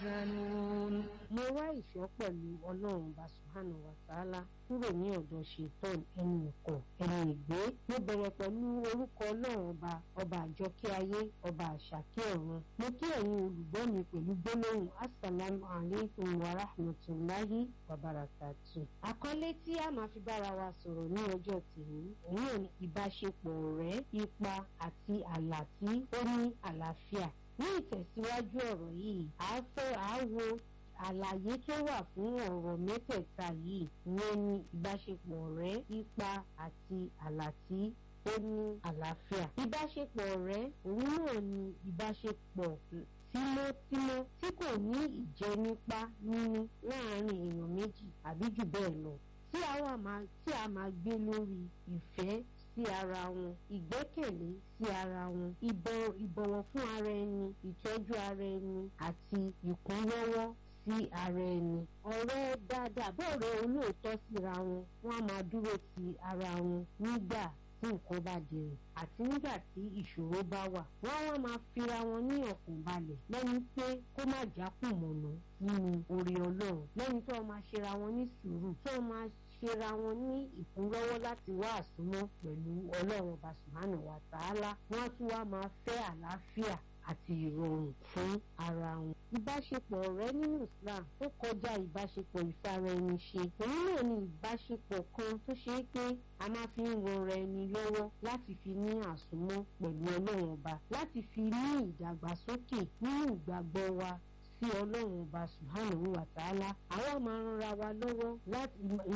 يحزنون mo wá ìṣọ́ pẹ̀lú ọlọ́run bá subhanahu wa ta'ala kúrò ní ọ̀dọ̀ ṣetán ẹni ìkọ̀ ẹni ìgbé mo bẹ̀rẹ̀ pẹ̀lú orúkọ ọlọ́run ọba ọba àjọkẹ́ ayé ọba àṣàkẹ́ ọ̀run mo kí ẹ̀yin olùgbọ́ mi pẹ̀lú gbólóhùn assalamu alaikum wa rahmatulahi wa barakatu. àkọlé tí a máa fi bára wa sọ̀rọ̀ ní ọjọ́ tèmi òun náà ni ìbáṣepọ̀ ọ̀rẹ́ ipa àti àlà tí ó ní àlàáfíà ní ìtẹ̀síwájú ọ̀rọ̀ yìí àá fẹ́ àá wo àlàyé tó wà fún ọ̀rọ̀ mẹ́tẹ̀ẹ̀ta yìí ìyẹn ni ìbáṣepọ̀ ọ̀rẹ́ ipa àti àlà tí ó ní àlàáfíà. ìbáṣepọ̀ ọ̀rẹ́ òun náà ni ìbáṣepọ̀ tímọ́tímọ́ tí kò ní ìjẹnipa nínú láàárín èèyàn méjì àbí jù bẹ́ẹ̀ lọ tí a máa gbé lórí ìfẹ́ sí ara wọn ìgbẹ́kẹ̀lé sí ara wọn ìbọ̀wọ̀ fún ara ẹni ìtọ́jú ara ẹni àti ìkúnlọ́wọ́ sí ara ẹni ọ̀rẹ́ dáadáa bọ́ọ̀rẹ́ olóòótọ́ síra wọn wọ́n á máa dúró ti ara wọn nígbà tí nǹkan bá dẹrùn àti nígbà tí ìṣòro bá wà wọ́n wá máa fira wọn ní ọkàn balẹ̀ lẹ́ni pé kó má jákùn mọ̀nà nínú orí ọlọ́run lẹ́ni tó máa ṣera wọn ní sùúrù tó máa ṣera wọn ní ìkúnlọ́wọ́ láti wá àsúnmọ́ pẹ̀lú ọlọ́run ọba subhanahu wa ta'ala wọ́n á tún wá máa fẹ́ àlàáfíà àti ìrọ̀rùn fún ara wọn. ìbáṣepọ̀ ọ̀rẹ́ nínú Islam ó kọjá ìbáṣepọ̀ ìfara-ẹni-ṣe. òun náà ni ìbáṣepọ̀ kan tó ṣe é pé a máa fi ń ranra ẹni lọ́wọ́ láti fi ní àsúnmọ́ pẹ̀lú ọlọ́run ọba láti fi ní ìdàgbàsókè nínú ìgbàgbọ́ wa sí ọlọ́run ọba subhanahu wa ta'ala àwọn máa ń ra wa lọ́wọ́ láti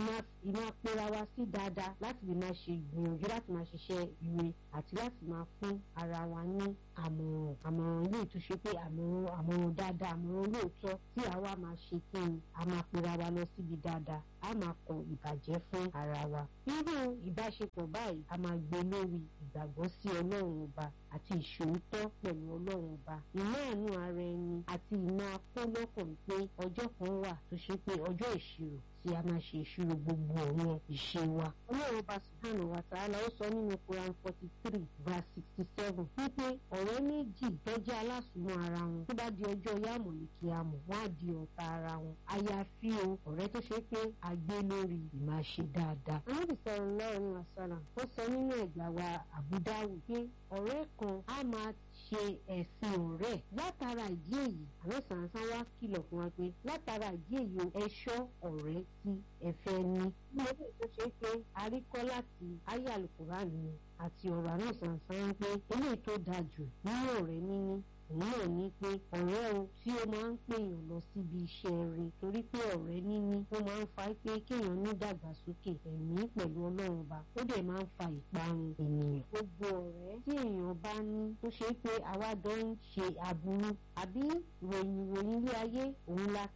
máa pera wa sí dáadáa láti lè máa ṣe ìgbìyànjú láti máa ṣiṣẹ́ ire àti láti máa fún ara wa ní àmọ̀ràn àmọ̀ràn ilé tó ṣe pé àmọ̀ràn àmọ̀ràn dáadáa àmọ̀ràn olóòótọ́ tí àwa máa ṣe kí ni a máa pera wa lọ síbi dáadáa a máa kọ ìbàjẹ́ fún ara wa. irú ìbáṣepọ̀ báyìí a máa gbé lórí ìgbàgbọ́ sí ọlọ́run ọba àti ìṣòótọ́ pẹ̀lú ọlọ́run ọba ìná àánú ara ẹni àti ìná akólọ́kàn pé ọjọ́ kan wà tó ṣe pé ọjọ́ ìṣirò tí a máa ṣe ìṣirò gbogbo àwọn ìṣe wa. ọlọ́run ọba subhanahu wa ta'ala ó sọ nínú Quran forty three verse sixty seven wípé ọ̀rẹ́ méjì tó jẹ́ alásùnmọ́ ara wọn tó bá di ọjọ́ yàmọ̀ ní kí a mọ̀ wọ́n á di ọ̀tá ara wọn. àyàfi o ọ̀rẹ́ tó ṣe pé a gbé lórí ìmáṣe dáadáa. anábì sallallahu alaihi wasallam ó sọ nínú ẹ̀gbà wa Abu Dawud pé ọ̀rẹ́ kan á máa ṣe ẹ̀sìn ọ̀rẹ́ látara ìdí èyí àwọn sàǹsán wá kìlọ̀ fún wa pé látara ìdí èyí ẹ̀ṣọ́ ọ̀rẹ́ tí ẹ fẹ́ ní. ní ọdún tó ṣe pé a rí kọ́ láti ayé àlùkùránì àti ọ̀rọ̀ àwọn sàǹsán ń pé eléyìí tó dáa jù nínú ọ̀rẹ́ níní òun náà ní pé ọ̀rẹ́ o tí ó máa ń pèèyàn lọ síbi iṣẹ́ rẹ̀ torí pé ọ̀rẹ́ níní ó máa ń fa pé kéèyàn ní dàgbàsókè ẹ̀mí pẹ̀lú ọlọ́run ọba ó dẹ̀ máa ń fa ìparun ènìyàn. gbogbo ọ̀rẹ́ tí èèyàn bá ní tó ṣe pé àwa jọ ń ṣe aburú àbí ròyìn ròyìn ilé ayé òun la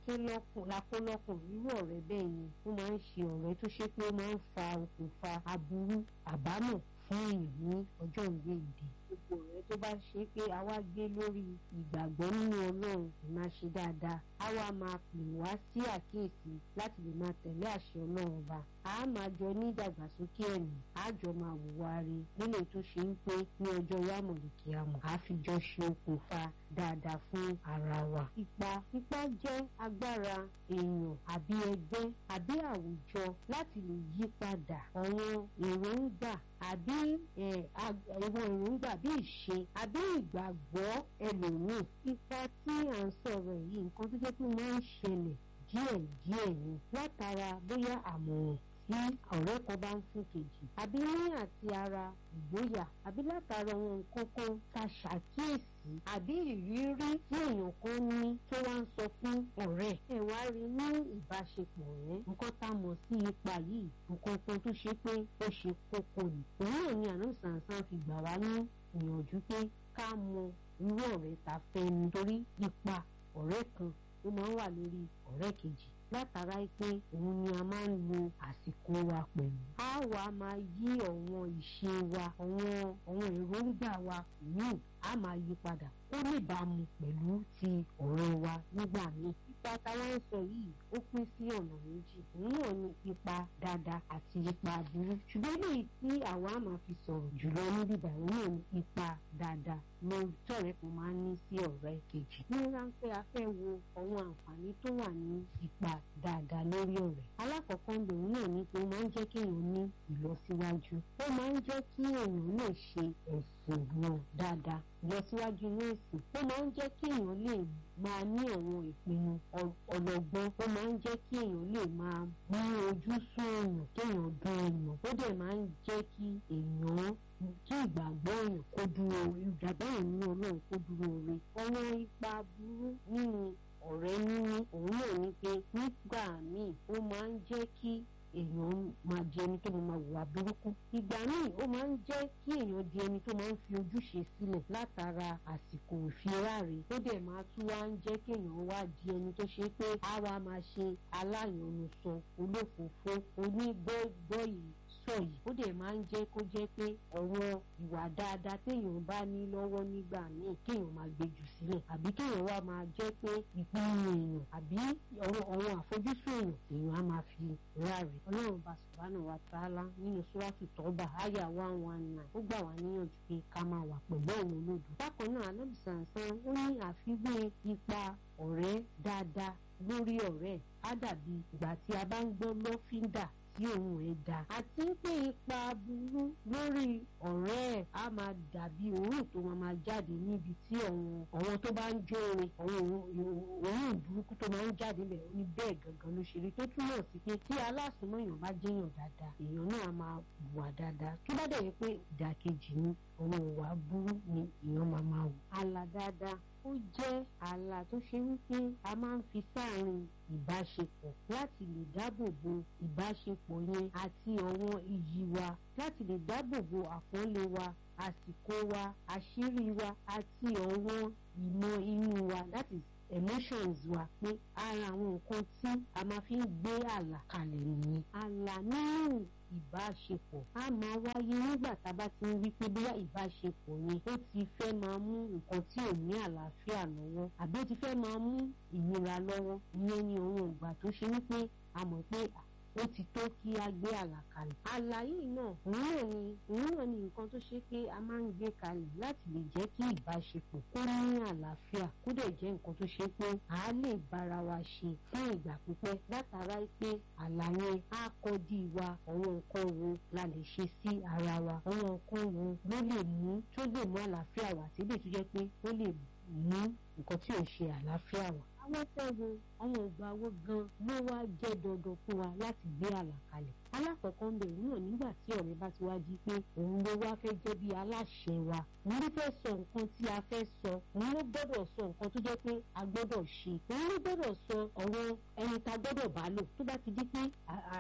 kó lọ́kùn irú ọ̀rẹ́ bẹ́ẹ̀ ni ó máa ń ṣe ọ̀rẹ́ tó ṣe pé ó máa ń fa okùnfà aburú àbámọ̀ fún èèyàn ní ọjọ́ ìwé ìdè gbogbo ọ̀rẹ́ tó bá ṣe pé àwa gbé lórí ìgbàgbọ́ nínú ọlọ́run ìmáa ṣe dáadáa àwa máa pè wá sí àkíyèsí láti lè máa tẹ̀lé àṣẹ ọlọ́run ọba a máa jọ ní ìdàgbàsókè ẹ̀mí a jọ máa wùwà rí nílé tó ṣe ń pé ní ọjọ́ yámọ̀lìkì àmọ̀ a fi jọ ṣe okùnfà dáadáa fún ara wa. ipa ipa jẹ́ agbára èèyàn àbí ẹgbẹ́ àbí àwùjọ láti lè yí padà àwọn èròǹgbà àbí ìwọ̀n èròǹgbà bí ìṣe àbí ìgbàgbọ́ ẹlòmíì. ipa tí à ń sọ̀rọ̀ yìí nǹkan tó jẹ́ pé máa ń ṣẹlẹ̀ díẹ̀díẹ̀ ni látara bóyá àmọ̀ràn tí ọ̀rẹ́ kan bá ń fún kejì àbí ní àti ara ìgboyà àbí látara ohun nǹkan kan ta ṣàkíyèsí àbí ìrírí tí èèyàn kan ní tó wá ń sọ fún ọ̀rẹ́ ẹ̀ wá rí ní ìbáṣepọ̀ rẹ̀ nǹkan tá a mọ̀ sí ipa yìí nǹkan kan tó ṣe pé ó ṣe kókó ni òun náà ni àná sàǹsàn fi gbà wá ní ìyànjú pé ká mọ irú ọ̀rẹ́ ta fẹ́ nítorí ipa ọ̀rẹ́ kan ó máa ń wà lórí ọ̀rẹ́ kejì látara pé òun ni a máa ń lo àsìkò wa pẹ̀lú. a wà máa yí àwọn ìṣe wa àwọn àwọn èròǹgbà wa míì a máa yí padà ó níbàámu pẹ̀lú ti ọ̀rẹ́ wa nígbà míì. ipa táwa ń sọ yìí ó pín sí ọ̀nà méjì òun náà ní ipa dáadáa àti ipa aburú ṣùgbọ́n eléyìí tí àwa máa fi sọ̀rọ̀ jùlọ níbí báyìí náà ní ipa dáadáa lórí tọ̀rẹ́ kan máa ń ní sí ọ̀rẹ́ kejì. ní ráńpẹ́ a fẹ́ wo àwọn àǹfààní tó wà ní ipa dáadáa lórí ọ̀rẹ́. alákọ̀ọ́kọ́ ń lòun náà ní pé ó máa ń jẹ́ kí èèyàn ní ìlọsíwájú. ó máa ń jẹ́ kí èèyàn lè ṣe ẹ̀sìn náà dáadáa ìlọsíwájú inú ẹ̀sìn. ó máa ń jẹ́ kí èèyàn lè máa ní àwọn ìpinnu ọlọ́gbọ́n. ó máa ń jẹ́ kí èèyàn lè máa ní ojú sún èèyàn kéèyàn dún èèyàn. ó dẹ̀ máa ń jẹ́ kí èèyàn kí ìgbàgbọ́ èèyàn kó dúró ìgbàgbọ́ èèyàn ní ọlọ́run kó dúró re ọ̀nà ipa burú nínú ọ̀rẹ́ níní òun náà ní pé nígbà míì ó máa ń jẹ́ kí èèyàn máa di ẹni tó máa wà burúkú ìgbà míì ó máa ń jẹ́ kí èèyàn di ẹni tó máa ń fi ojúṣe sílẹ̀ látara àsìkò ìfiráre ó dẹ̀ máa tún wá ń jẹ́ kí èèyàn wá di ẹni tó ṣe pé á wá máa ṣe aláyànnusọ olófòófó onígbọ́gbọ́ yìí sọ yìí ó dẹ̀ máa ń jẹ́ kó jẹ́ pé ọ̀rọ̀ ìwà dáadáa téèyàn bá ní lọ́wọ́ nígbà míì kéèyàn máa gbé jù sílẹ̀ àbí kéèyàn wá máa jẹ́ pé ìpinnu èèyàn àbí ọ̀rọ̀ àfojúsùn èèyàn èèyàn á máa fi ráre ọlọ́run bá subhanahu wa ta'ala nínú suratu tọ́ba àyà one one nine ó gbà wá níyànjú pé ká máa wà pẹ̀lú àwọn olódò bákan náà anábìsànsán ó ní àfiwé ipa ọ̀rẹ́ dáadáa lórí ọ̀rẹ́ á dàbí ìgbà tí a bá ń gbọ́ lọ́fíńdà tí òun ẹ̀ dá àti pé ipa burú lórí ọ̀rẹ́ ẹ̀ á máa dàbí òórùn tó máa máa jáde níbi tí àwọn àwọn tó bá ń jó orin àwọn òórùn burúkú tó máa ń jáde bẹ̀ ní bẹ́ẹ̀ gangan ló ṣe rí tó túmọ̀ sí pé tí alásùnmọ̀ èèyàn bá jẹ́yàn dáadáa èèyàn náà máa wà dáadáa tó bá dẹ̀ yẹ pé ìdàkejì ni àwọn ìwà burú ni èèyàn máa máa wù. àlà dáadáa ó jẹ́ ààlà tó ṣe wípé a máa ń fi sáàrin ìbáṣepọ̀ láti lè dáàbò bo ìbáṣepọ̀ yẹn àti àwọn iyì wa láti lè dáàbò bo àpọ́nlé wa àsìkò wa àṣírí wa àti àwọn ìmọ̀ inú wa láti emotions wa pé ara àwọn nǹkan tí a máa fi ń gbé àlà kalẹ̀ nìyẹn àlà nínú ìbáṣepọ̀ á máa wáyé nígbà tá a bá ti ń rí pé bóyá ìbáṣepọ̀ yẹn ó ti fẹ́ máa mú nǹkan tí ò ní àlàáfíà lọ́wọ́ àbí ó ti fẹ́ máa mú ìnira lọ́wọ́ ìyẹn ni òun ìgbà tó ṣe wípé a mọ̀ pé ó ti tó kí a gbé àlàkalẹ̀. àlàyé náà òun náà ni òun náà ni nǹkan tó ṣe pé a máa ń gbé kalẹ̀ láti lè jẹ́ kí ìbáṣepọ̀ kó ní àlàáfíà kó dẹ̀ jẹ́ nǹkan tó ṣe pé a lè bára wa ṣe fún ìgbà pípẹ́ látara pé àlàyé á kọ́dí wa àwọn nǹkan wo la lè ṣe sí ara wa àwọn nǹkan wo ló lè mú tó lè mú àlàáfíà wá síbẹ̀ tó jẹ́ pé ó lè mú nǹkan tí ò ṣe àlàáfíà wá àwọn fẹ́ wo àwọn ìgbà wo gan ló wá jẹ́ dandan fún wa láti gbé àlàkalẹ̀. alákọ̀ọ́kọ́ ń bẹ̀ òun náà nígbà tí ọ̀rẹ́ bá ti wá di pé òun ló wá fẹ́ jẹ́ bí aláṣẹ wa òun ló fẹ́ sọ nǹkan tí a fẹ́ sọ òun ló gbọ́dọ̀ sọ nǹkan tó jẹ́ pé a gbọ́dọ̀ ṣe òun ló gbọ́dọ̀ sọ ọ̀rọ̀ ẹni tá a gbọ́dọ̀ bá lò tó bá ti di pé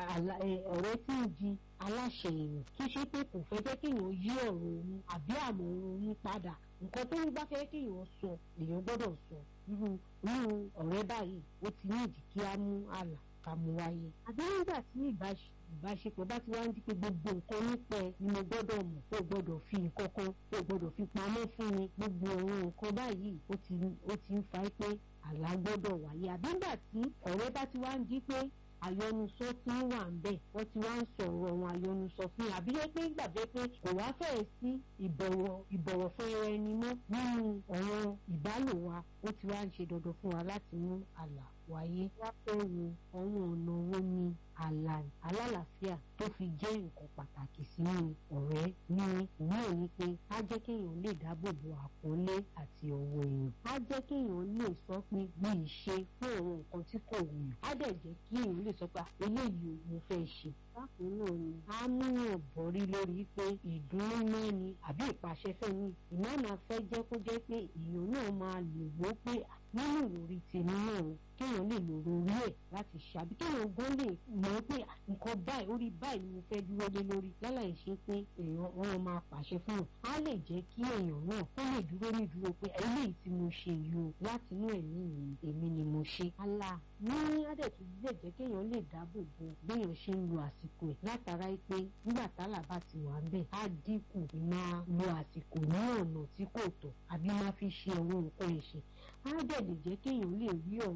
ọ̀rẹ́ tí ń di aláṣẹ èèyàn tó ṣe pé kò fẹ́ jẹ́ kéèyàn yí ọ̀rọ̀ òun àbí àmọ̀ òun padà nǹkan tó ń bá fẹ́ kéèyàn sọ èèyàn gbọ́dọ̀ sọ irú irú ọ̀rẹ́ báyìí ó ti ní ìdí kí á mú àlà ká mú wáyé. àbí nígbà tí ìbáṣepọ̀ bá ti wá ń di pé gbogbo nǹkan nípa ẹ ni mo gbọ́dọ̀ mọ̀ o gbọ́dọ̀ fi nǹkan kan o gbọ́dọ̀ fi pamọ́ fún mi gbogbo àwọn nǹkan báyìí ó ti ó ti ń fa pé àlá gbọ́dọ̀ wáyé. àbí nígbà tí ọ̀rẹ́ bá ti wá ń di pé àyọnusọ tí ń wà ń bẹ̀ wọ́n ti wá ń sọ̀rọ̀ àwọn àyọnusọ fún yà àbí pé gbàgbé pé kò wá fẹ́ẹ̀ sí ìbọ̀wọ̀ ìbọ̀wọ̀ fún ẹra ẹni mọ́ nínú ọ̀rọ̀ ìbálò wa ó ti wá ń ṣe dandan fún wa láti mú àlà wáyé wá fẹ́ wo àwọn ọ̀nà wo ni àlà alálàáfíà tó fi jẹ́ nǹkan pàtàkì sínú ọ̀rẹ́ ní ìwúrò ní pé á jẹ́ kéèyàn lè dáàbò bo àpọ́nlé àti ọ̀wọ̀ èèyàn á jẹ́ kéèyàn lè sọ pé bí ìṣe fún àwọn nǹkan tí kò wù yàn á dẹ̀ jẹ́ kí èèyàn lè sọ pé eléyìí mo fẹ́ ṣe bákan náà ni á múyàn bọ̀rí lórí pé ìdùnnú náà ni àbí ìpàṣẹfẹ́ ni ìmáàmà fẹ́ jẹ́ kó jẹ́ pé èèyàn náà máa lè wó pé nínú ìròrí tèmi náà kéèyàn lè lò lórí ẹ̀ láti ṣàbí kéèyàn gan lè mọ̀ pé nǹkan báyìí orí báyìí ni mo fẹ́ dúró lé lórí láláì ṣe pé èèyàn wọn máa pàṣẹ fún un á lè jẹ́ kí èèyàn náà kó lè dúró ní dúró pé eléyìí tí mo ṣe yìí o láti inú ẹ̀mí mi èmi ni mo ṣe. àlà ní àdẹ̀tún lè jẹ́ kéèyàn lè dáàbò bo béèyàn ṣe ń lo àsìkò ẹ̀ látara pé nígbà tálà bá ti wà ń bẹ̀ á dínkù máa lo àsìkò ní ọ̀nà tí kò tọ́ àbí máa fi ṣe àwọn nǹkan ìṣe á dẹ̀ lè jẹ́ kéèyàn lè rí ọ̀run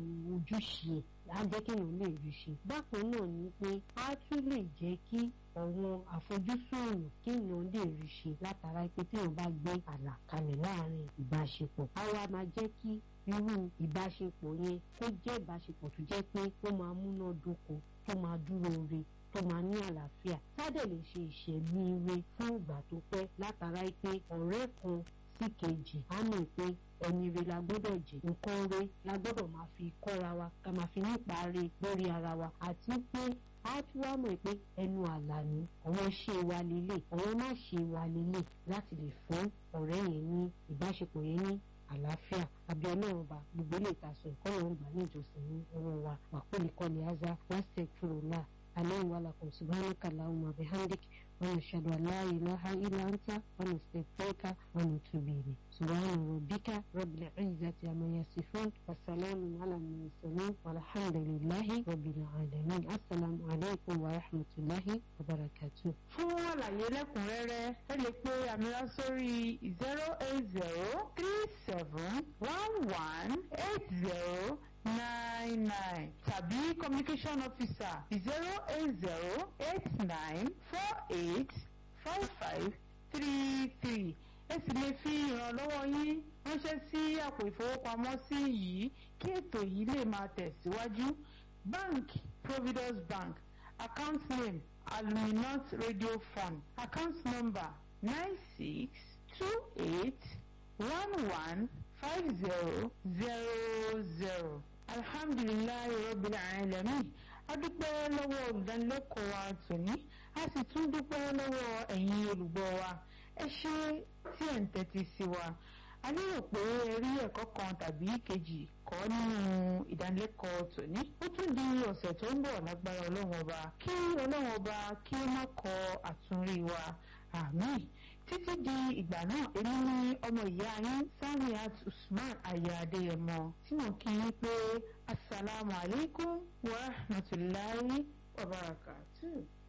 ojúṣe á jẹ́ kéèyàn lè rí ṣe bákan náà ni pé á tún lè jẹ́ kí àwọn àfojúsùn ọ̀nà kéèyàn lè rí ṣe látara pé téèyàn bá gbé àlàkalẹ̀ láàrin ìbáṣepọ̀ á wá máa jẹ́ kí irú ìbáṣepọ̀ yẹn kó jẹ́ ìbáṣepọ̀ tó jẹ́ pé ó máa múná dóko tó máa dúró re tó máa ní àlàáfíà sádẹ̀ lè ṣe ìṣẹ̀mí ire fún ìgbà tó pẹ́ látara pé ọ̀rẹ́ kan sí kejì á mọ̀ pé ẹni re la gbọ́dọ̀ jẹ́ nǹkan re la gbọ́dọ̀ máa fi kọ́ra wa ká máa fi nípa re lórí ara wa àti pé á tún wá mọ̀ pé ẹnu àlà ni àwọn ṣe wa lélẹ̀ àwọn má ṣe wa lélẹ̀ láti lè fún ọ̀rẹ́ yẹn ní ìbáṣepọ̀ yẹn ní àlàáfíà àbí ọlọ́run ọba gbogbo ilé ìtasọ̀ ìkọ́lọ̀ ń gbà ní ìjọsìn ní ọwọ́ wa wàkúlì kọ́ni aza wàásẹ̀ kúrò náà alẹ́ ìwà làkùn subhanaka allahumma bihamdik wa nashhadu an la ilaha illa anta wa nastaghfiruka wa natubu ilayk subhana rabbika rabbil izzati amma yasifun wa salamun ala al-mursalin walhamdulillahi rabbil alamin assalamu alaykum wa rahmatullahi wa barakatuh. fún àlàyé lẹ́kùnrẹ́rẹ́ ẹ lè pe àmìlá sórí zero eight zero three seven one one eight zero nine nine tàbí communication officer zero eight zero eight nine four eight five five three three ẹ sì lè fi ìrànlọ́wọ́ yín ránṣẹ́ sí àpò ìfowópamọ́sí yìí kí ètò yìí lè máa tẹ̀síwájú bank providence bank account name aluminant radio fund account number nine six two eight one one five zero zero zero alhamdulilayi rabbil alamin a dúpẹ́ lọ́wọ́ olùdánilẹ́kọ̀ọ́ wa tòní a sì tún dúpẹ́ lọ́wọ́ ẹ̀yin olùgbọ́ wa ẹ ṣé tí ẹ̀ ń tẹ́tí sí wa a lérò pé ẹ rí ẹ̀kọ́ kan tàbí kejì kọ́ nínú ìdánilẹ́kọ̀ọ́ tòní ó tún di ọ̀sẹ̀ tó ń bọ̀ lágbára ọlọ́run ọba kí ọlọ́run ọba kí ó má kọ àtúnrí wa àmín títí di ìgbà náà èmi ni ọmọ ìyá yín Samiat Usman aya Adéyẹmọ tí mo kí yín pé asalaamualeykum wa rahmatulahi wa barakatuh.